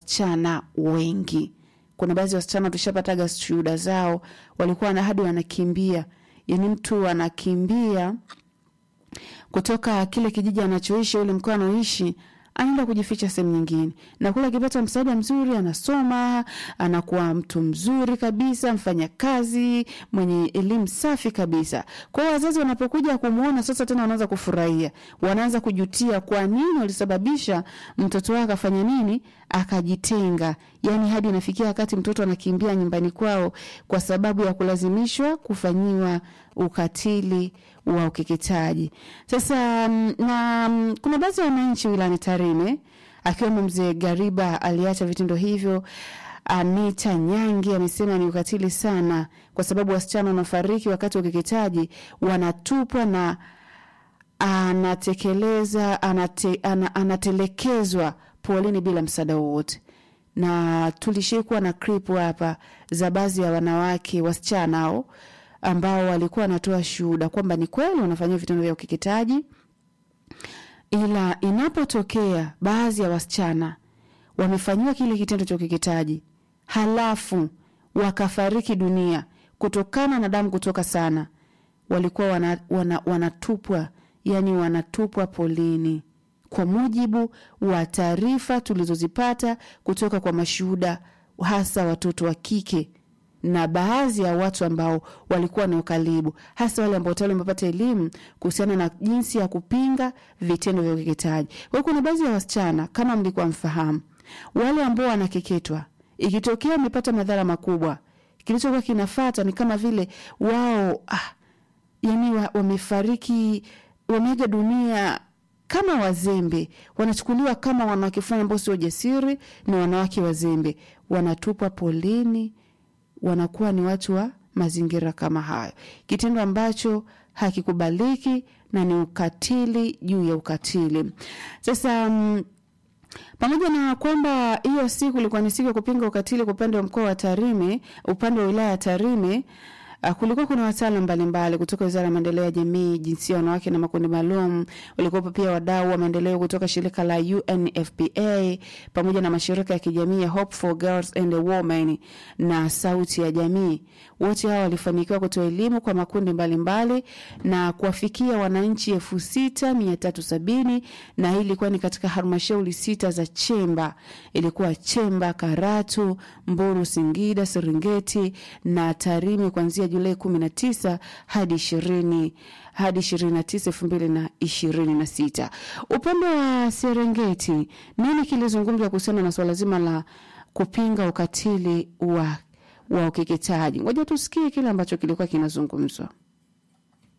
wasichana wengi. Kuna baadhi ya wasichana tushapataga shuhuda zao, walikuwa na hadi wanakimbia, yani mtu anakimbia kutoka kile kijiji anachoishi ule mkoa anaoishi anaenda kujificha sehemu nyingine, na kule akipata msaada mzuri, anasoma, anakuwa mtu mzuri kabisa, mfanya kazi mwenye elimu safi kabisa. Kwa hiyo wazazi wanapokuja kumwona sasa, tena wanaanza kufurahia, wanaanza kujutia kwa nini walisababisha mtoto wake akafanya nini, akajitenga. Yani hadi inafikia wakati mtoto anakimbia nyumbani kwao kwa sababu ya kulazimishwa kufanyiwa ukatili wa ukeketaji. Sasa mm, na mm, kuna baadhi ya wananchi wilayani Tarime akiwemo mzee Gariba aliacha vitendo hivyo. Anita Nyangi amesema ni ukatili sana, kwa sababu wasichana wanafariki wakati wa ukeketaji wanatupwa na anatekeleza anate, ana, anatelekezwa polini bila msaada wowote na tulishikuwa na clip hapa za baadhi ya wanawake wasichana hao ambao walikuwa wanatoa shuhuda kwamba ni kweli wanafanyia vitendo vya ukeketaji, ila inapotokea baadhi ya wasichana wamefanyiwa kile kitendo cha ukeketaji halafu wakafariki dunia kutokana na damu kutoka sana, walikuwa wana, wana, wanatupwa yani wanatupwa polini kwa mujibu wa taarifa tulizozipata kutoka kwa mashuhuda hasa watoto wa kike na baadhi ya watu ambao walikuwa na ukaribu, hasa wale ambao tayari wamepata elimu kuhusiana na jinsi ya kupinga vitendo vya ukeketaji. Kwa hiyo kuna baadhi ya wasichana kama mlikuwa mfahamu, wale ambao wanakeketwa, ikitokea wamepata madhara makubwa, kilichokuwa kinafata ni kama vile wao ah, yani wa, wamefariki wameaga dunia kama wazembe, wanachukuliwa kama wanawake fulani ambao sio jasiri, ni wanawake wazembe, wanatupwa polini, wanakuwa ni watu wa mazingira kama hayo, kitendo ambacho hakikubaliki na ni ukatili juu ya ukatili. Sasa mm, pamoja na kwamba hiyo siku ilikuwa ni siku ya kupinga ukatili kwa upande wa mkoa wa Tarime, upande wa wilaya ya Tarime, Uh, kulikuwa kuna wataalam mbalimbali kutoka Wizara ya Maendeleo ya Jamii, Jinsia, Wanawake na Makundi Maalum. Walikuwepo pia wadau wa maendeleo kutoka shirika la UNFPA pamoja na mashirika ya kijamii ya Hope for Girls and Women na Sauti ya Jamii. Wote hao walifanikiwa kutoa elimu kwa makundi mbalimbali mbali, na kuwafikia wananchi elfu sita mia tatu sabini na hii ilikuwa ni katika halmashauri sita za Chemba. Ilikuwa Chemba, Karatu, Mbulu, Singida, Serengeti na Tarime kuanzia Julai 19 hadi 20 hadi 29 2026. Upande wa Serengeti, nini kilizungumzwa kuhusiana na swala zima la kupinga ukatili wa wa ukeketaji? Ngoja tusikie kile ambacho kilikuwa kinazungumzwa.